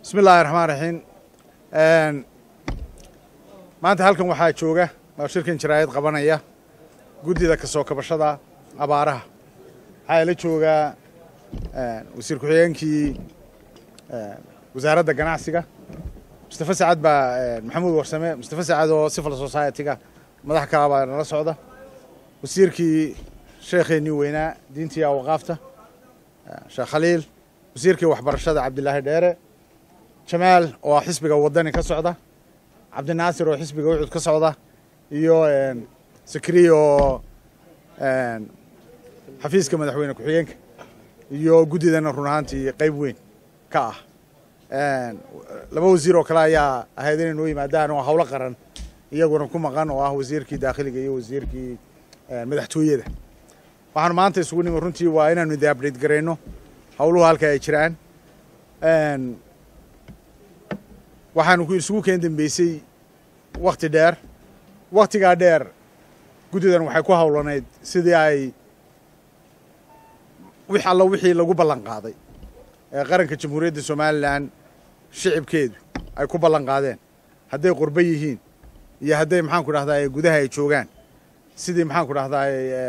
bismi illaahi raxmaan raxiim maanta halkan waxaa jooga oo shirkan jaraa'id qabanaya guddida ka soo kabashada abaaraha waxaa ila joogaa wasiir ku-xigeenkii wasaaradda ganacsiga mustafa sacad baa maxamuud warsame mustafa sacad oo civil society-ga madax kala baa nala socda wasiirkii sheekheenii weynaa diintii awaqaafta sheekh khaliil wasiirkii waxbarashada cabdilaahi dheere jamaal oo xisbiga wadani ka socda cabdinaasir oo xisbiga ucud ka socda iyo sakriya oo xafiiska madaxweyne ku-xigeenka iyo guddidana run ahaantii qayb weyn ka ah laba wasiir oo kale ayaa ahayd inay noo yimaadaan oo howlo qaran iyaguna ku maqan oo ah wasiirkii daakhiliga iyo wasiirkii madaxtooyada waxaanu maanta isugu nimi runtii waa inaanu idi update garayno howluhu halka ay jiraan waxaanu ku isugu keen dambeysay wakti dheer waktigaa dheer guddidan waxay ku howlanayd sidii ay wix alla wixii lagu ballan qaaday ee qaranka jamhuuriyadda somalilan shicibkeedu ay ku ballan qaadeen hadday qurbo yihiin iyo hadday maxaanku dhahdaa gudaha ay joogaan sidii maxaanku dhahdaa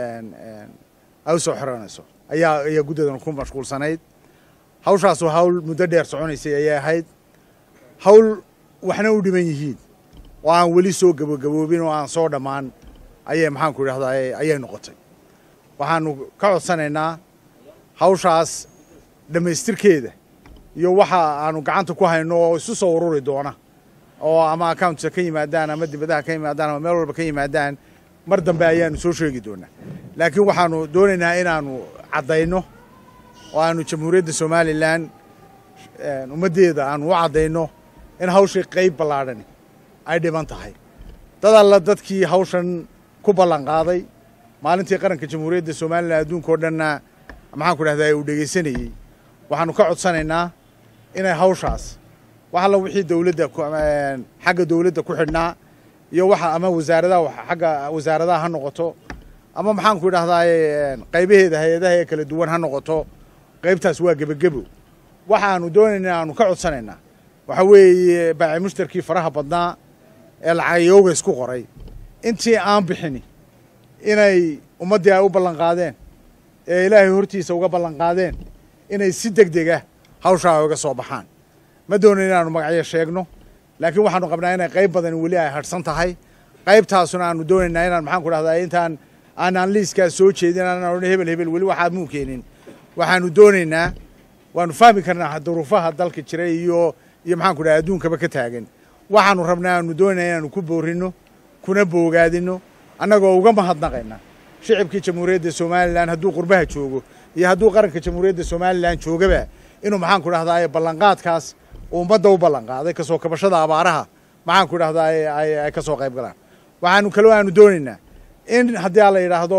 ay u soo xiranayso ayaa ayaa guddidan ku mashquulsanayd hawshaasu hawl muddo dheer soconaysay ayay ahayd hawl waxna u dhiman yihiin oo aan weli soo gabagaboobin oo aan soo dhammaan ayay maxaanku idhahdaa ayay noqotay waxaanu ka codsanaynaa hawshaas dhammaystirkeeda iyo waxa aanu gacanta ku hayno oo isu soo ururi doona oo ama accountka ka yimaadaan ama dibadaha ka yimaadaan ama meel walba ka yimaadaan mar dambe ayaanu soo sheegi doonaa laakiin waxaanu doonaynaa inaanu caddayno oo aanu jamhuuriyadda somalilan ummaddeeda aanu u caddayno in hawshii qayb ballaadhani ay dhiban tahay dad alla dadkii hawshan ku ballan qaaday maalintii qaranka jamhuuriyadda somalilan adduunka oo dhanna maxaanku dhahdaa uu dhegaysanayey waxaanu ka codsanaynaa inay hawshaas wax alla wixii dowladda xagga dowladda ku xidhnaa iyo waxa ama wasaaradaha xagga wasaaradaha ha noqoto ama maxaanku idhahdaa qaybaheeda hay-adaha ee kala duwan ha noqoto qaybtaas waa gebagebo waxaanu doonaynaa aanu ka codsanaynaa waxa weeye baaci mushtarkii faraha badnaa ee lacagayooga isku qoray intii aan bixini inay ummaddii ay u ballan qaadeen ee ilaahay hortiisa uga ballan qaadeen inay si deg deg ah hawshaa uga soo baxaan ma doonayn inaanu magacyo sheegno laakiin waxaanu qabnaa inay qayb badani weli ay hadhsan tahay qaybtaasuna aanu doonaynaa inaan maxaanku dhahdaa intaan aanaan liiskaas soo jeedin aanaan odhan hebel hebel weli waxaad muu keenin waxaanu doonaynaa waanu fahmi karnaa duruufaha dalka jira iyo iyo maxaanku dhaha adduunkaba ka taagan waxaanu rabnaa aanu doonayna inaanu ku boorino kuna boogaadino annagoo uga mahadnaqayna shicibkii jamhuuriyadda somalilan hadduu qurbaha joogo iyo hadduu qaranka jamhuuriyadda somalilan joogaba inuu maxaanku dhahdaa ballanqaadkaas uu ummadda u ballan qaaday kasoo kabashada abaaraha maxaanku dhahdaa ay ka soo qayb galaan waxaanu kaloo aanu doonaynaa in haddii a la yidhaahdo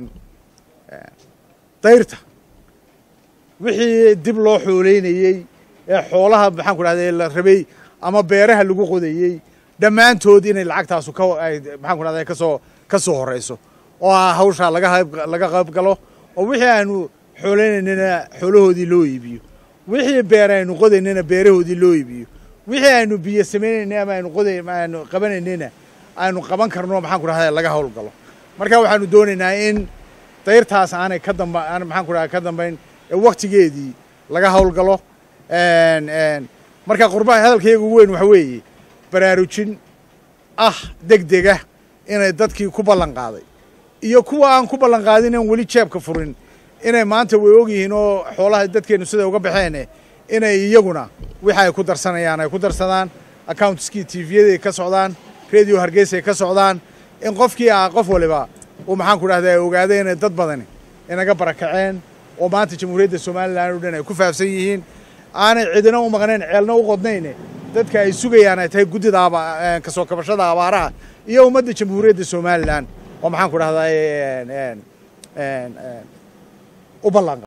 dayrta wixii dib loo xooleynayey ee xoolaha maxaanku dhahda la rabay ama beeraha lagu qodayey dhammaantood inay lacagtaasu ka maxaanku dhahda kasoo ka soo horeyso oo ah hawshaa laga qayb laga qayb galo oo wixii aanu xooleynaynana xoolahoodii loo iibiyo wixii beer aynu qodaynana beerahoodii loo iibiyo wixii aynu biyo samaynayna ama aynu qoday aanu qabanaynayna aynu qaban karno maxaanku dhahda laga hawl galo marka waxaanu doonaynaa in dayrtaas aanay ka damba aan maxaanku dhahda ka dambayn ee waktigeedii laga hawl galo marka qurbaha hadalkayga ugu weyn waxa weeye baraarujin ah deg dega inay dadkii ku ballan qaaday iyo kuwa aan ku ballan qaadin aan weli jeebka furin inay maanta way ogyihiin oo xoolaha dadkeennu siday uga baxeen inay iyaguna wixi ay ku darsanayaan ay ku darsadaan accountskii tvyaday ka socdaan radio hargeysay ka socdaan in qofkii ah qof waliba uu maxaanku dhahdaa ogaaday inay dad badani inaga barakaceen oo maanta jamhuuriyadda somalilan o dhan ay ku faafsan yihiin aanay cidina u maqnayn ceelna u qodnayne dadka ay sugayaan ay tahay guddida kasoo kabashada abaaraha iyo ummadda jamhuuriyadda somalilan oo maxaanku dhahdaa u ballan